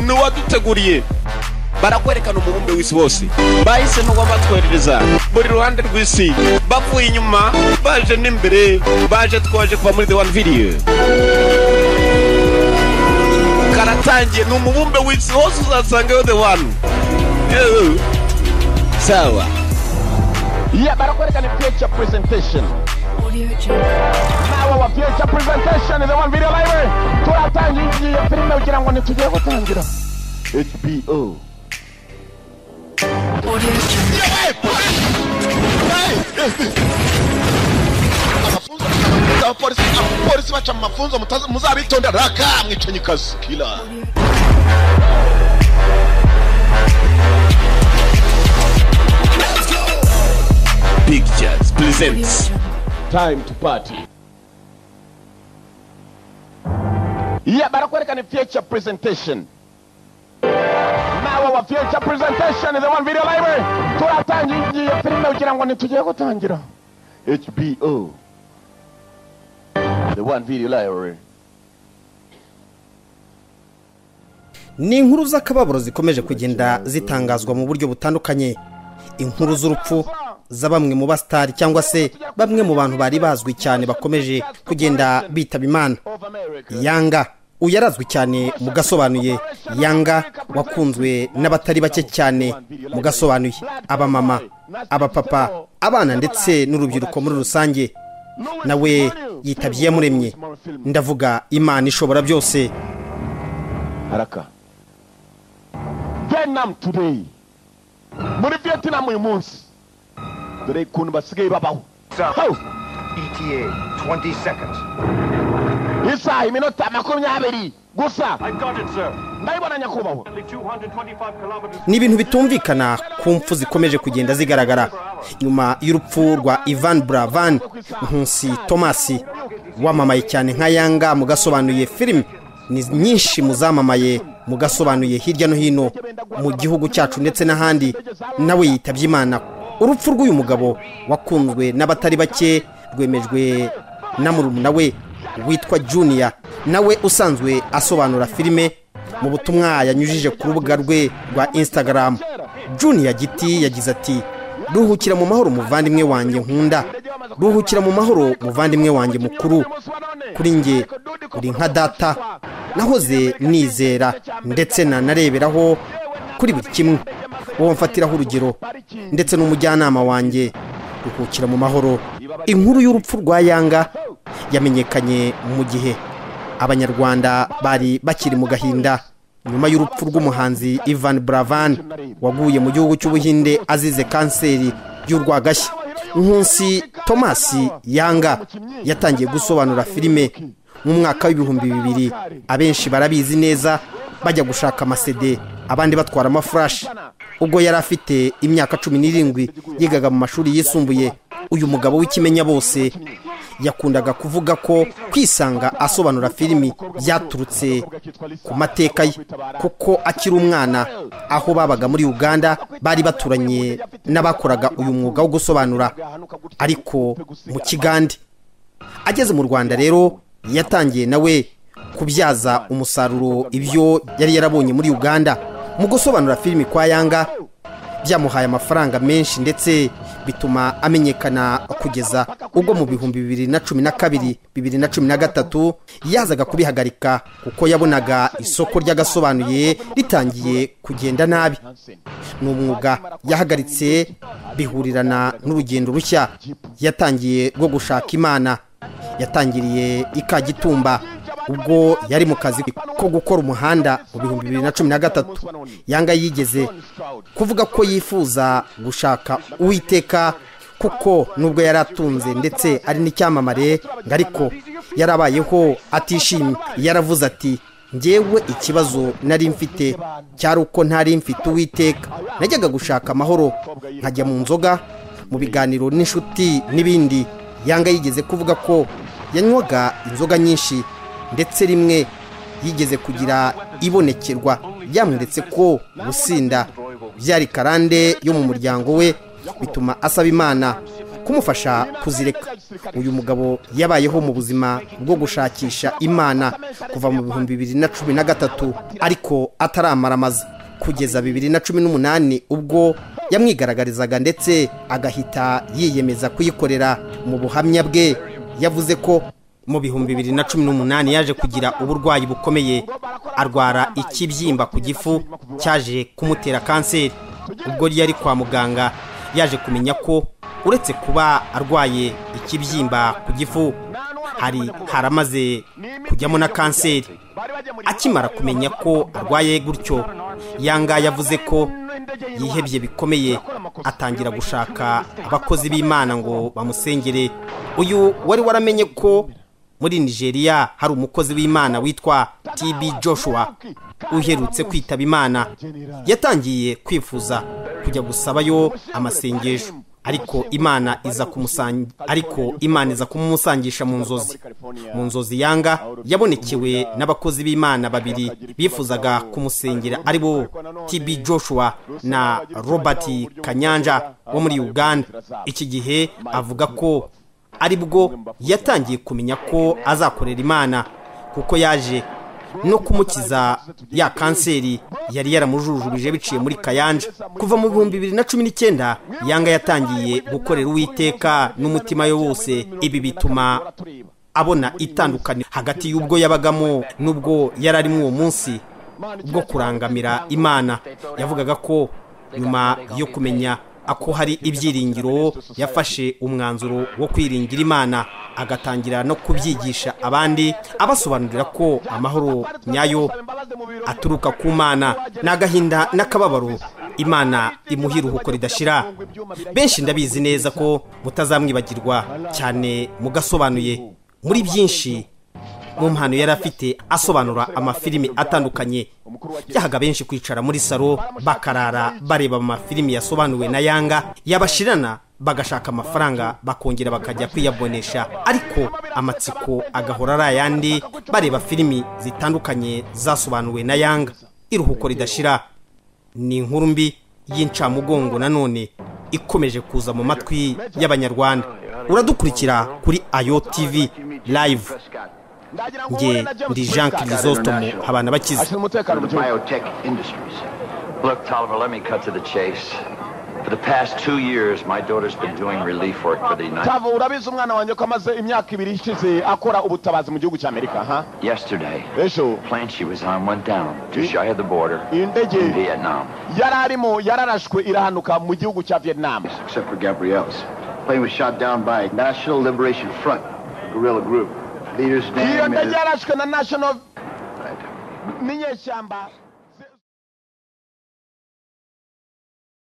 ni uwaduteguriye barakwerekana umubumbe w'isi wose bahisemo wabatwoherereza buri ruhande rw'isi bavuye inyuma baje n'imbere baje twaje kuva muri the one video karatangiye ni umubumbe w'isi wose uzasangayo the one Ew. sawa Yeah, barakwerekana future presentation nawe wa future presentation the one video library turatangiye igiye filime kugira ngo ntitugiye gutangira HBO abapolisi abapolisi baca mu mafunzo mutazi- muzabitonde raka mwicanyi kazi kila Pictures presents Time to Party. Yeah, barakwerekana future presentation. Nawe wa future presentation the one video library. Turatangiye igiye filime kugira ngo ntitugiye gutangira. HBO. The one video library. ni inkuru z'akababaro zikomeje kugenda zitangazwa mu buryo butandukanye inkuru z'urupfu za bamwe mu basitari cyangwa se bamwe mu bantu bari bazwi cyane bakomeje kugenda bitaba imana Of America. yanga uyu arazwi cyane mu gasobanuye yanga wakunzwe n'abatari bake cyane mu gasobanuye abamama abapapa abana ndetse n'urubyiruko muri rusange nawe yitabye iyamuremye ndavuga imana ishobora byose haraka vietnam today muri vietnam uyu munsi dore ukuntu basigaye babaho Hau! ETA, 20 seconds. isaha iminota makumyabiri gusa I got it, sir. ndabibona nyakubahwa Only 225 kilometers. ni ibintu bitumvikana ku mpfu zikomeje kugenda zigaragara nyuma y'urupfu rwa ivan buravan nkusi thomas wamamaye cyane nka yanga mu gasobanuye filime ni nyinshi mu zamamaye mu gasobanuye hirya no hino mu gihugu cyacu ndetse n'ahandi nawe yitabye imana urupfu rw'uyu mugabo wakunzwe n'abatari bake rwemejwe na murumuna we witwa juniya nawe usanzwe asobanura filime mu butumwa yanyujije ku rubuga rwe rwa instagram juniya giti yagize ati ruhukira mu mahoro muvandimwe wanjye nkunda ruhukira mu mahoro muvandimwe wanjye mukuru kuri njye uri nka data nahoze nizera ndetse nanareberaho kuri buri kimwe wowe mfatiraho urugero ndetse n'umujyanama wanjye ruhukira mu mahoro inkuru y'urupfu rwa yanga yamenyekanye mu gihe abanyarwanda bari bakiri mu gahinda nyuma y'urupfu rw'umuhanzi ivan buravan waguye mu gihugu cy'ubuhinde azize kanseri y'urwagashya nkunsi thomas yanga yatangiye gusobanura filime mu mwaka w'ibihumbi bibiri abenshi barabizi neza bajya gushaka amasede abandi batwara amafurashi ubwo yari afite imyaka cumi n'irindwi yigaga mu mashuri yisumbuye uyu mugabo w'ikimenya bose yakundaga kuvuga ko kwisanga asobanura filimi byaturutse ku mateka ye kuko akiri umwana aho babaga muri uganda bari baturanye n'abakoraga uyu mwuga wo gusobanura ariko mu kigande ageze mu rwanda rero yatangiye nawe kubyaza umusaruro ibyo yari yarabonye muri uganda mu gusobanura filimi kwa yanga byamuhaye amafaranga menshi ndetse bituma amenyekana kugeza ubwo mu bihumbi bibiri na cumi na kabiri bibiri na cumi na gatatu yazaga kubihagarika kuko yabonaga isoko ry'agasobanuye ritangiye kugenda nabi ni umwuga yahagaritse bihurirana n'urugendo rushya yatangiye rwo gushaka imana yatangiriye i kagitumba ubwo yari mu kazi ko gukora umuhanda mu bihumbi bibiri na cumi na gatatu yanga yigeze kuvuga ko yifuza gushaka uwiteka kuko nubwo yari atunze ndetse ari n'icyamamare ngo ariko yarabayeho atishimye yaravuze ati njyewe ikibazo nari mfite cyari uko ntari mfite uwiteka najyaga gushaka amahoro nkajya mu nzoga mu biganiro n'inshuti n'ibindi yanga yigeze kuvuga ko yanywaga inzoga nyinshi ndetse rimwe yigeze kugira ibonekerwa ryamweretse ko gusinda byari karande yo mu muryango we bituma asaba imana kumufasha kuzireka uyu mugabo yabayeho mu buzima bwo gushakisha imana kuva mu bihumbi bibiri na cumi na gatatu ariko ataramaramaza kugeza bibiri na cumi n'umunani ubwo yamwigaragarizaga ndetse agahita yiyemeza kuyikorera mu buhamya bwe yavuze ko mu bihumbi bibiri na cumi n'umunani yaje kugira uburwayi bukomeye arwara ikibyimba ku gifu cyaje kumutera kanseri ubwo yari kwa muganga yaje kumenya ko uretse kuba arwaye ikibyimba ku gifu hari haramaze kujyamo na kanseri akimara kumenya ko arwaye gutyo yanga yavuze ko yihebye bikomeye atangira gushaka abakozi b'imana ngo bamusengere uyu wari waramenye ko muri nigeria hari umukozi w'imana witwa tb joshua uherutse kwitaba imana yatangiye kwifuza kujya gusabayo amasengesho ariko imana iza kumusangi ariko imana iza kumusangisha mu nzozi mu nzozi yanga yabonekewe n'abakozi b'imana babiri bifuzaga kumusengera ari bo tb joshua na robert kanyanja wo muri uganda iki gihe avuga ko ari bwo yatangiye kumenya ko azakorera imana kuko yaje no kumukiza ya kanseri yari yaramujujubije biciye muri kayanja kuva mu bihumbi bibiri na cumi n'icyenda yanga yatangiye gukorera uwiteka n'umutima we wose ibi bituma abona itandukaniro hagati y'ubwo yabagamo n'ubwo yari arimo uwo munsi bwo kurangamira imana yavugaga ko nyuma yo kumenya ako hari ibyiringiro yafashe umwanzuro wo kwiringira imana agatangira no kubyigisha abandi abasobanurira ko amahoro nyayo aturuka ku mana ni agahinda n'akababaro imana imuha iruhuko ridashira benshi ndabizi neza ko mutazamwibagirwa cyane mugasobanuye muri byinshi mu mpano yari afite asobanura amafilimi atandukanye byahaga benshi kwicara muri salo bakarara bareba amafilimi yasobanuwe na yanga yabashirana bagashaka amafaranga bakongera bakajya kwiyabonesha ariko amatsiko agahora ari ayandi bareba filimi zitandukanye zasobanuwe na yanga iruhuko ridashira ni inkuru mbi y'incamugongo nanone ikomeje kuza mu matwi y'abanyarwanda uradukurikira kuri ayo tv live nge ndi jean kirizostomo habana bakize ashinzwe umutekano mu gihugu biotech industries. Look, Tolliver, let me cut to the chase. For the past two years, my daughter's been doing relief work for the United. tava urabizi umwana wanjye ko amaze imyaka ibiri ishize akora ubutabazi mu gihugu cy'amerika ha Yesterday, ejo the plane she was on went down just shy of the border iyi ndege in Vietnam. yari arimo yararashwe irahanuka mu gihugu cya vietnam except for Gabrielle's. The plane was shot down by National Liberation Front, a guerrilla group. Leader's iyo name ndege is... yarashwe na national n'inyeshyamba